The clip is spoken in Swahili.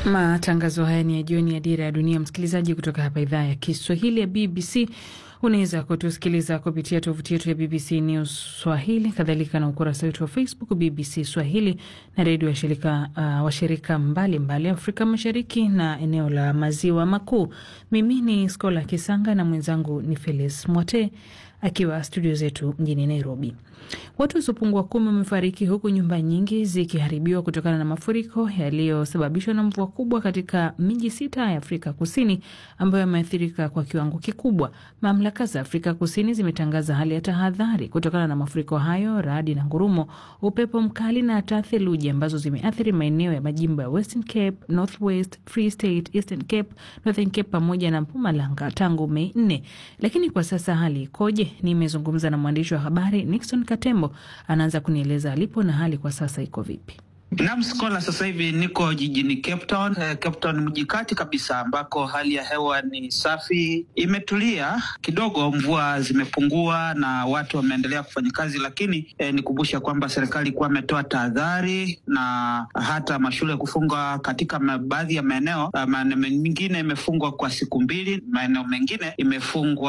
Matangazo haya ni ya jioni ya Dira ya Dunia, msikilizaji, kutoka hapa idhaa ya Kiswahili ya BBC. Unaweza kutusikiliza kupitia tovuti yetu ya BBC News Swahili, kadhalika na ukurasa wetu wa Facebook BBC Swahili na redio washirika uh, washirika mbalimbali Afrika Mashariki na eneo la Maziwa Makuu. Mimi ni Skola Kisanga na mwenzangu ni Felis Mwote akiwa studio zetu mjini Nairobi. Watu wasiopungua kumi wamefariki huku nyumba nyingi zikiharibiwa kutokana na mafuriko yaliyosababishwa na mvua kubwa katika miji sita ya Afrika Kusini ambayo yameathirika kwa kiwango kikubwa. Mamlaka za Afrika Kusini zimetangaza hali ya tahadhari kutokana na mafuriko hayo, radi na ngurumo, upepo mkali na hata theluji ambazo zimeathiri maeneo ya majimbo ya Western Cape, North West, Free State, Eastern Cape, Northern Cape pamoja na Mpumalanga tangu Mei nne. Lakini kwa sasa hali ikoje? Nimezungumza na mwandishi wa habari Nixon Katembo, anaanza kunieleza alipo na hali kwa sasa iko vipi. Naam, Skola, sasa hivi niko jijini Cape Town. Eh, Cape Town mji kati kabisa ambako hali ya hewa ni safi, imetulia kidogo, mvua zimepungua na watu wameendelea kufanya kazi, lakini eh, nikumbusha kwamba serikali ilikuwa ametoa tahadhari na hata mashule kufungwa katika baadhi ya maeneo. Maeneo mengine imefungwa kwa siku mbili, maeneo mengine imefungwa